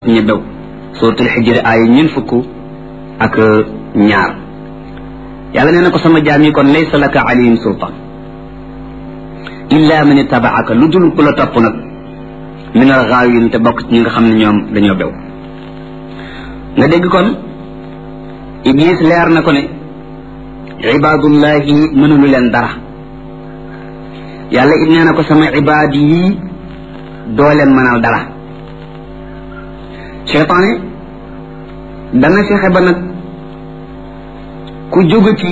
ci ña bew suratul xijri ay ñeen fukk ak ñaar yàlla nee na ko sama jaam yi kon laysa laka alayhim sultaan illa man ittabaaka lu dul ku la topp nag min al gaawin te bokk ci ñi nga xam ne ñoom dañoo bew nga dégg kon iblis leer na ko ne ibaadullahi mënulu leen dara yàlla it nee na ko sama ibaad yi doo leen mënal dara cheytaane dana fexe ba nag ku jóge ci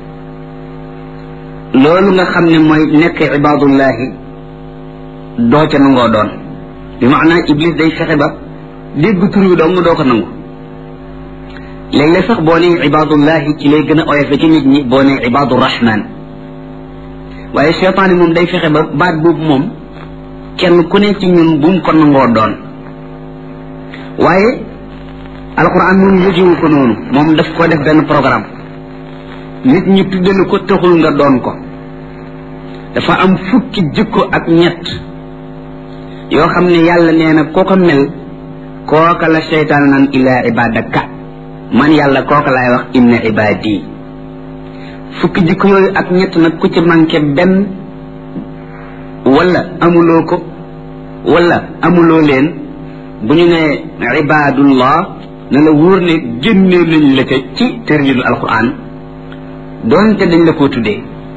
loolu nga xam ne mooy nekk ibaadullahi doo ca nangoo doon bi maanaa iblis day fexe ba dégg tur wi dong doo ko nangu léeg-léeg sax boo nee ibaadullahi ci lay gën a oyofe ci nit ñi boo nee ibaadu rahman waaye cheytaane moom day fexe ba baat boobu moom kenn ku ne ci ñun bu mu ko nangoo doon waaye alquran moom yëjiwu ko noonu moom daf ko def benn programme nit ñi tuddale ko taxul nga doon ko dafa am fukki jikko ak ñett yoo xam ne yàlla nee na koo ko mel kooka la seytaan naan illaa ibadaka man yàlla kooka laay wax inna ibadi fukki jikko yooyu ak ñett nag ku ci manqué benn wala amuloo ko wala amuloo leen bu ñu nee ibadullah na la wóor ne génnee nañ la ca ci tërjinu alquran doonte dañ la koo tuddee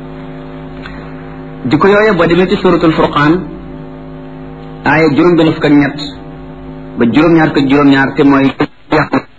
jikko yooyu boo demee ci suratul furqaan aaya juróom benn fukk ak ñett ba juróom-ñaar ko juróom-ñaar te mooy